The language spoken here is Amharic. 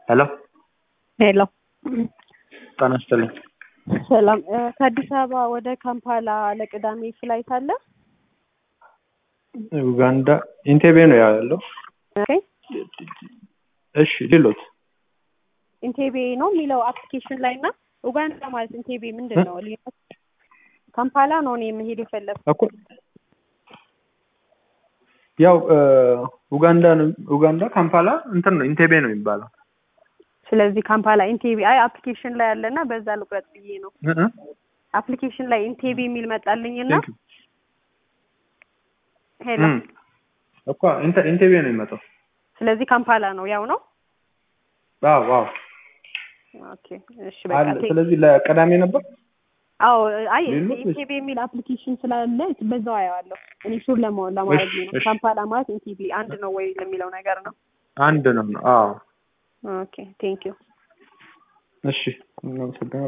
ሄሎ ሄሎ ጤና ይስጥልኝ። ሰላም እ ከአዲስ አበባ ወደ ካምፓላ ለቅዳሜ ፍላይት አለ? ኡጋንዳ ኢንቴቤ ነው ያለው። ኦኬ እሺ ሌሎት ኢንቴቤ ነው የሚለው አፕሊኬሽን ላይ እና ኡጋንዳ ማለት ኢንቴቤ ምንድን ነው ልዩነት? ካምፓላ ነው እኔ መሄድ የፈለግኩት። እኮ ያው እ ኡጋንዳ ነው ኡጋንዳ ካምፓላ እንትን ነው ኢንቴቤ ነው የሚባለው። ስለዚህ ካምፓላ ኢንቴቤ አይ አፕሊኬሽን ላይ አለና በዛ ልቁረጥ ብዬ ነው። እ እ አፕሊኬሽን ላይ ኢንቴቤ የሚል መጣልኝና ቴንክ ዩ። ሄሎ እም እኮ ኢንተ- ኢንቴቤ ነው የሚመጣው። ስለዚህ ካምፓላ ነው ያው ነው። አዎ አዎ ኦኬ እሺ በቃ አለ። ቴ- ስለዚህ ለቅዳሜ ነበር። አዎ አይ ሌሎች ወይስ- ኢንቴቤ የሚል አፕሊኬሽን ስላለ በዛው አየዋለሁ። እኔ ሹር ለመሆን ለማድረግ እሺ፣ ነው። እሺ። ካምፓላ ማለት ኢንቴቤ አንድ ነው ወይ ለሚለው ነገር ነው። አንድ ነው። አዎ ኦኬ ቴንክ ዩ እሺ እናመሰግናለን።